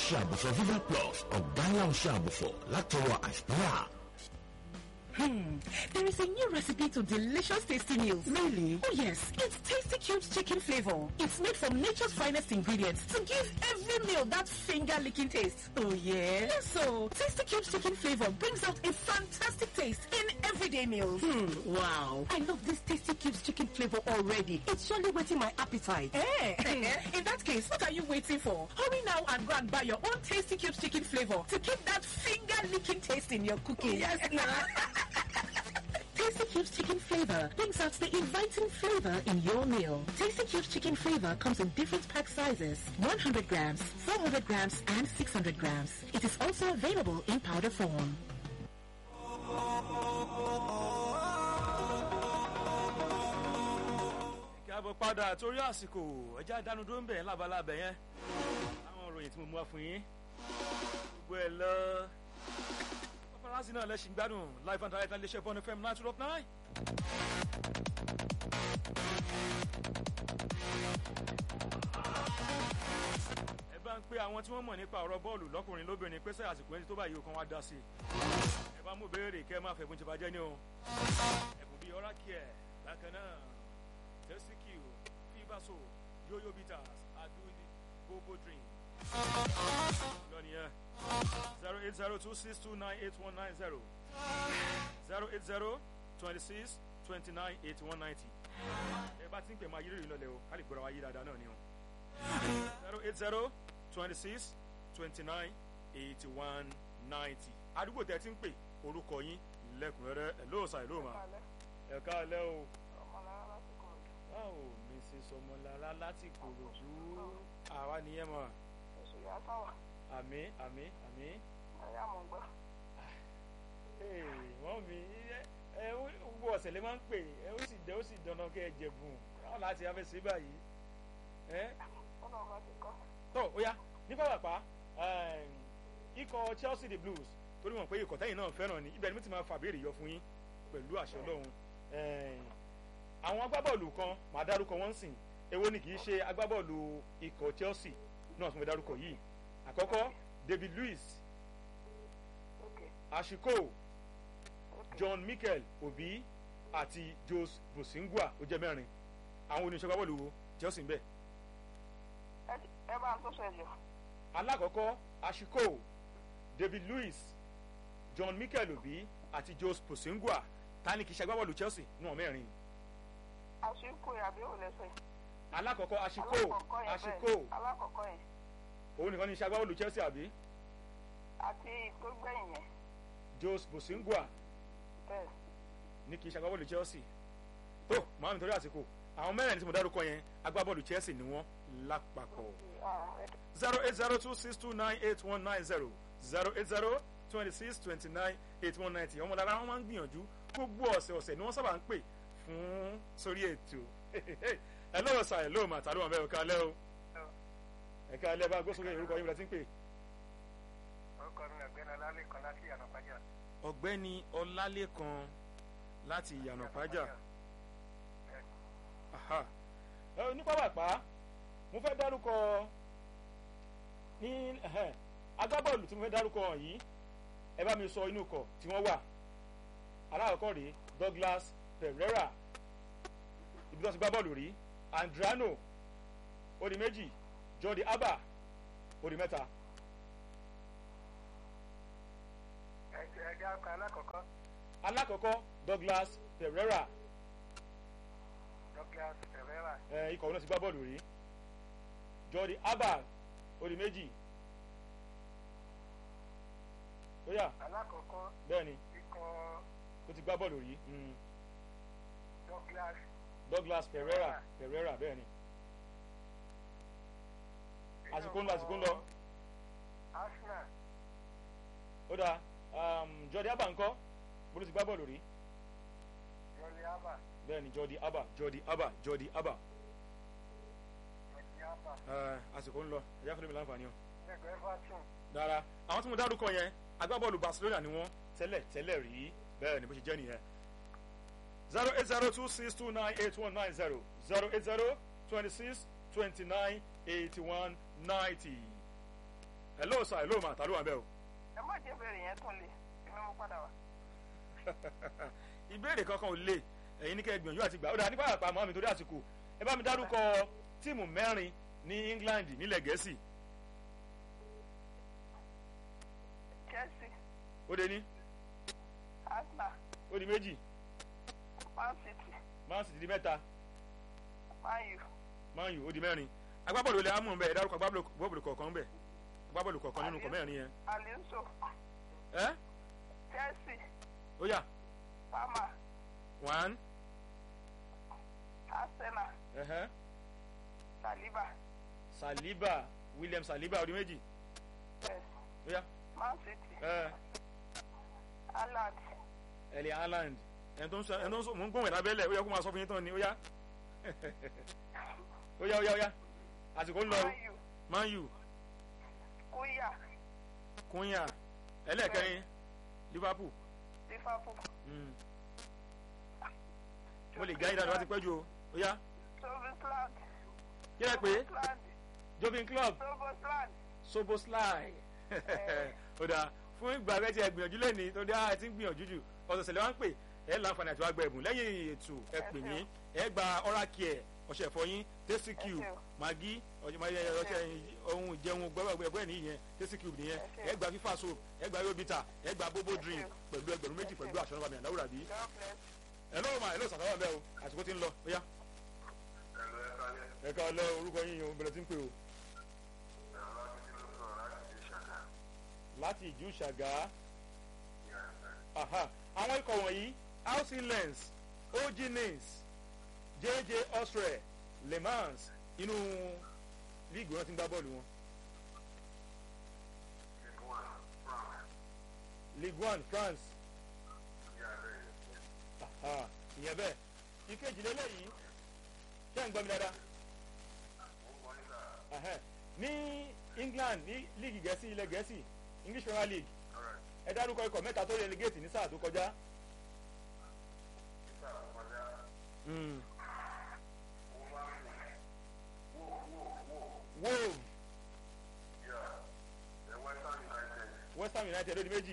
ọṣẹ àbùfọ̀ viva plus ọ̀gá ńlá ọṣẹ àbùfọ̀ látọwọ́ àṣpẹ́yà. Hmm. There is a new recipe to delicious tasty meals. Really? Oh yes, it's Tasty Cubes chicken flavor. It's made from nature's finest ingredients to give every meal that finger-licking taste. Oh yeah? Yes, so Tasty Cubes chicken flavor brings out a fantastic taste in everyday meals. Hmm, wow. I love this Tasty Cubes chicken flavor already. It's surely whetting my appetite. Eh? in that case, what are you waiting for? Hurry now and go and buy your own Tasty Cubes chicken flavor to keep that finger-licking taste in your cooking. Yes, Tasty Cubes chicken flavor brings out the inviting flavor in your meal. Tasty Cubes chicken flavor comes in different pack sizes 100 grams, 400 grams, and 600 grams. It is also available in powder form. káàbọ̀ padà torí àsìkò ẹja ìdánudó ń bẹ̀ lábalábẹ̀ yẹn àwọn òròyìn tí mo mú wá fún yín gbogbo ẹ̀ lọ paparazzi náà lẹ́sìn gbádùn live and direct iléeṣẹ́ bọ́ọ̀nù fm nine two dot nine. ẹ bá ń pe àwọn tí wọ́n mọ̀ nípa ọ̀rọ̀ bọ́ọ̀lù lọ́kùnrin lóbìnrin pé sẹ́ àsìkò ẹni tó báyìí ó kàn wá dá sí i ẹ bá mú béèrè kẹ́ ẹ má fẹ́ bó ti bàjẹ́ ní o ẹ̀bùn bíi ọ̀rá kí ẹ̀ bákan náà tẹ́síkìú fíbàṣọ yóyó bitters adúlí gbogbo drink lọ́ni yẹn zero eight zero two six two nine eight one nine zero zero eight zero twenty six twenty nine eighty one ninety ẹ bá ti ń pè máa yí rírì lọlẹ o ká lè gbọ́dọ̀ wá yí dáadáa náà ni o zero eight zero twenty six twenty nine eighty one ninety àdúgbò tẹ ti ń pè orúkọ yín lẹ́kùnrẹ́rẹ́ ẹ̀ lóòsà ẹ̀ lóòmà ẹ̀ ká lẹ́ o báwo mrs ọmọlára láti kòròdú àwa nìyẹn mọ àmì àmì àmì wọ́n mi ẹ gbogbo ọ̀sẹ̀ lè máa ń pè ẹ ó sì dẹ ó sì dandan kẹ́ ẹ jẹ̀bùn báwọn láti afẹ́ sí báyìí ẹ tó ó yá ní pàpàpà ikọ̀ chelsea the blues torí wọn pé ikọ̀ tẹ́yìn náà fẹ́ràn ni ibẹ̀ ni mo ti máa fàbéèrè yọ fún yín pẹ̀lú àṣẹ ọlọ́run àwọn agbábọ́ọ̀lù kan màá dárúkọ wọ́n sìn èwo ni kì í ṣe agbábọ́ọ̀lù ikọ̀ chelsea náà fún mi dárúkọ yìí àkọ́kọ́ david luiz ashiko john michael obi àti jose bosingua ó jẹ́ mẹ́rin àwọn oníṣẹ́ agbábọ́ọ̀lù wo chelsea ń bẹ̀. ẹ bá ń tó ṣẹlẹ̀. alákọ̀ọ́kọ́ ashiko david luiz john michael obi àti jose bosingua ta ni kì í ṣe agbábọ́ọ̀lù chelsea náà mẹ́rin àṣìkò àbí ò lẹsẹ. alákọ̀ọ́kọ́ àṣìkò àṣìkò alákọ̀ọ́kọ́ yẹn. òun nìkan ní iṣẹ́ agbábọ́ọ̀lù chelsea àbí. àti tó gbẹ̀yìn yẹn. jose bosingua bẹ́ẹ̀. ní kì í ṣe agbábọ́ọ̀lù chelsea. tó màá mi torí àsìkò àwọn mẹ́rin tí mo dárúkọ yẹn agbábọ́ọ̀lù chelsea ni wọ́n lápapọ̀. zero eight zero two six two nine eight one nine zero zero eight zero twenty six twenty nine eight one ninety ọmọ lára wọn máa ń gbìyànjú gbogbo ọ̀sẹ̀ ọ̀sẹ̀ ni wọ́n sábà ń pè fún sórí ètò ẹ lọ́wọ́ sa ẹ lóò mà tàbí wọn bẹ́ẹ̀ ẹ̀ka alẹ́ o ẹ̀ka alẹ́ bá gbósókè orúkọ yín bí wọ́n ti ń pè. orúkọ mi ọ̀gbẹ́ni ọlálẹ́kan láti ìyànà pàjá. ọ̀gbẹ́ni ọlálẹ́kan láti ìyànà pàjá. ní pápápá mo fẹ́ dárúkọ ní agbábọ́ọ̀lù tí mo fẹ́ dárúkọ yìí ẹ bá mi sọ inú ikọ̀ tí wọ́n wà alákọ̀ọ́kọ́ rèé douglas pereira ibi tó ti gbá bọ́ọ̀lù rí andrano odi méjì jordi alba odi mẹ́ta. ẹ̀jẹ̀ akọ alákọ̀ọ́kọ́. alákọ̀ọ́kọ́ douglas pereira. douglas pereira. ẹ ikọ̀ náà ti gbá bọ́ọ̀lù rí jordi alba odi méjì. ó yà alákọ̀ọ́kọ́. bẹ́ẹ̀ni ikọ̀ ó ti gbá bọ́ọ̀lù rí. douglas. douglas pereira pereira bẹ́ẹ̀ni. àsìkò ń lọ àsìkò ń lọ. arsenal. ó dáa um, jordi alba ńkọ́ bó ló ti gbá bọ́ọ̀lù rí. jordi alba. bẹ́ẹ̀ni jordi alba jordi alba jordi alba. jordi alba. ẹ àsìkò ń lọ ẹ̀yà fúnmi láǹfààní o. lẹ́gbẹ̀ẹ́ everton. dára àwọn tí mo dárúkọ yẹn agbábọ́ọ̀lù barcelona ni wọ́n tẹ́lẹ̀ tẹ́lẹ̀ rí bẹ́ẹ̀ ni bó ṣe jẹ́ nìyẹn. zero eight zero two six two nine eight one nine zero zero eight zero twenty six twenty nine eighty one ninety. hello sir hello ma ta ló wà bẹ́ẹ̀ o. ẹ má jẹ́ bẹ̀rẹ̀ yẹn tún lè èmi mo padà wá. ìbéèrè kankan ò le ẹ̀yin ní kẹ́ ẹ gbìyànjú àti gbà ó dáa nípa àpá àmọ́ mi torí àsìkò ẹ bá mi dárúkọ tíìmù mẹ́rin ní England nílẹ̀ Gẹ̀ẹ́sì Chelsea ó dé ní Arsenal ó di méjì Man City Man City di mẹ́ta Man U Man U ó di mẹ́rin agbábọ́ọ̀lù olè amú bẹ́ẹ̀ ẹ dárúkọ agbábọ́ọ̀lù kọ̀ọ̀kan bẹ́ẹ̀ agbábọ́ọ̀lù kọ̀ọ̀kan nínú kọ̀ mẹ́rin yẹn Alonso ẹ́ Chelsea ó yá Palmer one Arsenal ẹ̀hẹ́ Saliba Saliba William Saliba ó di méjì yes ó yá Man City ẹ̀ Haaland Erling Haaland ẹni tó ń sọ ẹni tó ń sọ mò ń gbóhùn ẹ̀ lábẹ́lẹ̀ ó yẹ kó máa sọ fún yín tán ni ó yá ó yá ó yá ó yá àsìkò ń lọ o Man Man U U Kuya Kunya ẹlẹ́ẹ̀kẹrin Liverpool Liverpool mm. mo lè gáyìí dáadáa wá ti pẹ́ jù o ó yá Sobosland kí ẹ pé Sobosland Jovin Club Sobosland Soboslai ó dáa fún ìgbà rẹ tí ẹ gbìyànjú lẹ́ni tó dá ẹ ti ń gbìyànjú jù ọ̀sọ̀ọ̀sẹ̀ lè wá ń pè ẹ láǹfààní àti wá gba ẹ̀bùn lẹ́yìn ètò ẹ pè mí ẹ gba oral care ọṣẹ ìfọyín tasty cube magi ọṣẹ ohun ìjẹun gbẹ́gbẹ́ nìyẹn tasty cube nìyẹn ẹ gba fifa soap ẹ gba yobita ẹ gba bobo drink pẹ̀lú ẹgbẹ̀rún méjì pẹ̀lú aṣọ náà bàmí àdáwòrán bí. God bless ẹ lọ́wọ́ máa ẹ lọ́wọ́ sàkáwà bẹ́ẹ̀ o àsìkò ti ń lọ ó yá. ẹ ká lọ orúkọ yín o bẹ̀rẹ̀ tí ń pè o. láti ìjú ṣàgá aha àwọn ikọ̀ wọ̀nyí housing lens og nins jj osre le mans inú líìgì wọn ti ń gbá bọ́ọ̀lù wọn. ligue one france aha ìyẹn bẹ́ẹ̀ ìkejì lélẹ́yìí ṣé ń gbọ́ mi dáadáa Ẹhẹ́. ní england ní líìgì gẹ̀ẹ́sì ilẹ̀ gẹ̀ẹ́sì english premier league ẹ dárúkọ ikọ̀ mẹ́ta tó relegate ní sáà tó kọjá. Mm. wolves west ham united ló di méjì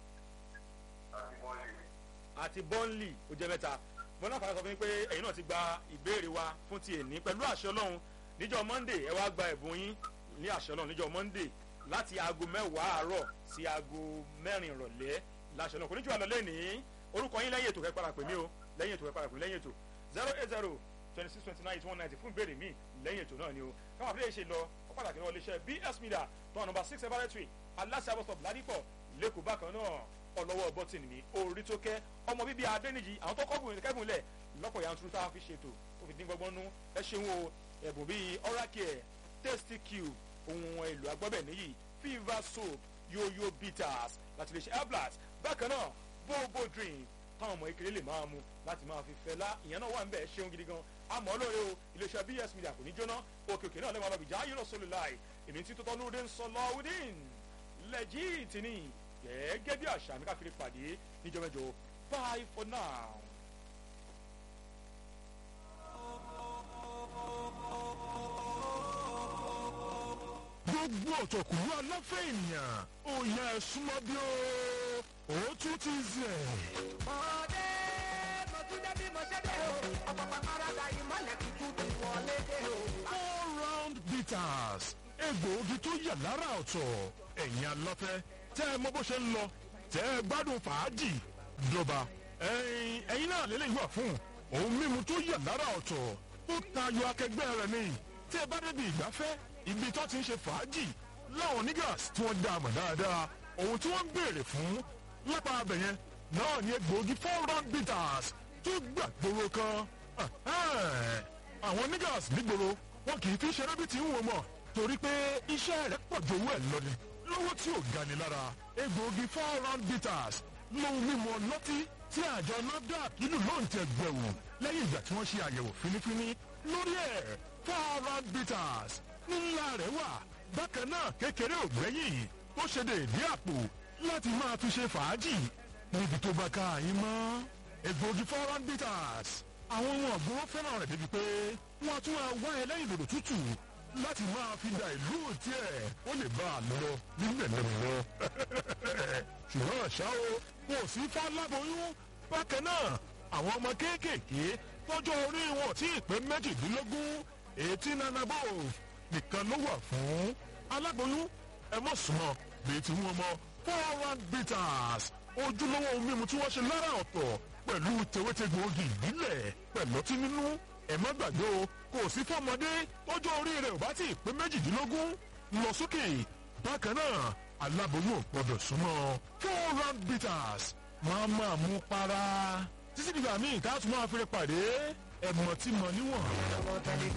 àti burnley ó jẹ́ mẹ́ta mo náà fara sọ fún yín pé ẹ̀yin náà ti gba ìbéèrè wa fún ti èní pẹ̀lú àṣẹ ọlọ́run níjọ́ monday ẹ wá gba ẹ̀bùn yín ní àṣẹ ọlọ́run níjọ́ monday láti aago mẹ́wàá àárọ̀ sí aago mẹ́rin ìrọ̀lẹ́ láṣẹ ọlọ́run kò ní jù àlọ́ lẹ́nìí orúkọ yín lẹ́yìn ètò kẹ́ padà pè mí o lẹ́yìn ètò kẹ́ padà pè mí lẹ́yìn ètò zero eight zero twenty six twenty nine one ninety fún ìbéèrè míì lẹ́yìn ètò náà ni o káwọn àbílẹ̀ ṣe lọ ó pàtàkì náà iléeṣẹ́ bs media tó wà nọmba six laboratory aláṣẹ abọ́sọ̀ ládìpọ̀ lẹ́kọ̀ọ́ bákan náà ọlọ́wọ́ bọ́tìnì mi orí tó kẹ́ ọmọ bíbí adẹ́nìjì àwọn tó kọ́gùn kẹ́gùn lẹ̀ lọ́pọ̀ yanturu tá a fi ṣètò ó fi dín gbọ́gbọ́n nú ẹ ṣeun o ẹ̀bùn bíi oral care tasty cube ohun èlò agbọ́bẹ̀ níyì fever soap yoyo bitters láti lè ṣe airblast bákan náà bobo drink táwọn ọmọ ìkéré lè máa mu láti máa fi fẹlá ìyẹn náà wà ń bẹ̀ ṣeun gidi gan àmọ́ lóore o iléeṣẹ́ bs media kò ní jóná òkè òkè náà lè máa bá bìjà ayé lọ́sọ̀lù láì èmi tí tó tọ́ lóde ń sọ lọ́wọ́dín lẹ́jìtì ni gẹ́gẹ́ bí àṣà mi káfíńrí pàdé níjọ́ mẹ́jọ bye for now. gbogbo ọ̀tọ̀kùnrin aláfẹ́ ènìyàn ó yẹ súnmọ́ bí ó ó tún ti zẹ̀. Ọdẹ mo tún dé bí mo ṣe dé o. Ọ̀pọ̀pọ̀ parada ìmọ̀lẹ̀ tuntun ti wọlé dé o. all round bitters egbòogi tó yà lára ọ̀tọ̀ ẹ̀yin aláfẹ́ tẹ́ ẹ mọ bó ṣe ń lọ tẹ́ ẹ gbádùn fàájì dọba ẹ̀yin ẹ̀yin náà lélẹ́yìn wà fún ohun mímu tó yà lára ọ̀tọ̀ ó tayọ akẹgbẹ́ rẹ̀ ni tí ẹ bá débi ìgbafẹ́ ibi tó ti ń ṣe fàájì láwọn niggas tí wọ́n dá a mọ̀ dáadáa ohun tí wọ́n ń béèrè fún lápá abẹ yẹn náà ni egbòogi four round bitters tó gbàgbóró kan Ẹ̀hẹ́n. àwọn niggas nígboro wọn kì í fi ṣeré bí ti ń wò mọ̀ torí pé iṣẹ́ rẹ̀ pọ̀ ju owó ẹ̀ lọ ni lówó tí ò ga ni lára egbòogi four round bitters lóhun mímu ọlọ́tí tí àjọ nafdac nínú lóun tẹ gbẹ̀wò lẹ́yìn ìgbà tí wọ́n ṣe àyẹ̀wò fínífíní lórí ẹ̀ four round bitters ńlá rẹ̀ wà bákan náà kékeré ò gbẹ́yìn ó ṣe déédé àpò láti máa fi ṣe fàájì níbi tó bá ká yín mọ́ egbòogi four round bitters àwọn ohun ọ̀gbọ́n fẹ́ràn rẹ̀ débi pé wọ́n á tún máa wá ẹlẹ́yìn dòdò tútù láti máa fi da ìlú tiẹ̀ ó lè bá a lọ nílẹ̀ lẹ́mọ̀ ṣùgbọ́n ṣá o kò sí fáláboyún bákan náà àwọn ọmọ kéékèèké tọ́jọ́ orí wọn tí ì pé méjìdínlógún eighteen and above nìkan ló wà fún aláboyún ẹ mọ̀ súnmọ́ bíi tí wọ́n mọ four one bitters ojúlówó ohun mímu tí wọ́n ṣe lára ọ̀tọ̀ pẹ̀lú tewétegbòogi ìbílẹ̀ pẹ̀lú ọtí nínú ẹ má gbàgbé o kò sí fọmọdé tọ́jọ́ orí rẹ̀ ò bá tí ì pé méjìdínlógún lọ sókè bákan náà aláboyún ò gbọdọ̀ súnmọ́ four round bitters máa máa mú para títí dìgbà míì tá a tún máa fi rẹ pàdé ẹ̀mọ̀ tí mo níwọ̀n.